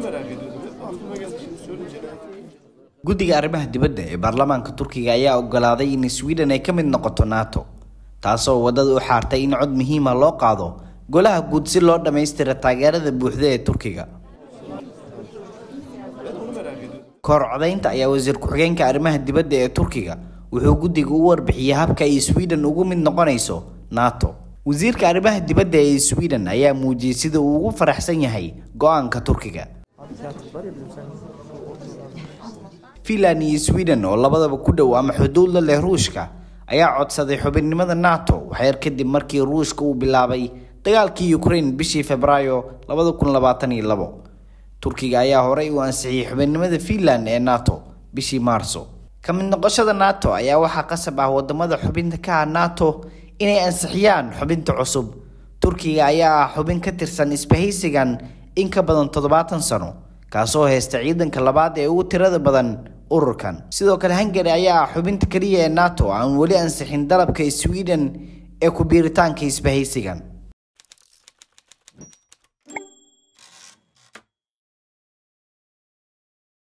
merak ediyordum. Hep aklıma geldi şimdi söyleyince. guddiga arrimaha dibadda ee baarlamaanka turkiga ayaa ogolaaday in sweden ay ka mid noqoto nato taasoo waddada u xaartay in cod muhiima loo qaado golaha guud si loo dhammaystira taageerada buuxda ee turkiga Ben onu merak ediyordum. kahor codaynta ayaa wasiir ku-xigeenka arrimaha dibadda ee turkiga wuxuu guddiga u warbixiyey habka ay sweden ugu mid noqonayso nato wasiirka arrimaha dibadda ee sweden ayaa muujiyey sida uu ugu faraxsan yahay go-aanka turkiga finland iyo sweden oo labadaba ku dhow ama xuduud la leh ruushka ayaa codsaday xubinnimada nato waxyar kadib markii ruushka uu bilaabay dagaalkii ukraine bishii febraayo labada kun labaatan iyo labo turkiga ayaa horey u ansixiyey xubinnimada finland ee nato bishii maarso ka mid noqoshada nato ayaa waxaa qasab ah wadamada xubinta ka ah nato inay ansixiyaan xubinta cusub turkiga ayaa ah xubin ka tirsan isbahaysigan in ka badan toddobaatan sano kaasoo haysta ciidanka labaad ee ugu tirada badan ururkan sidoo kale hungary ayaa ah xubinta keliya ee nato aan weli ansixin dalabka sweden ee ku biiritaanka isbahaysigan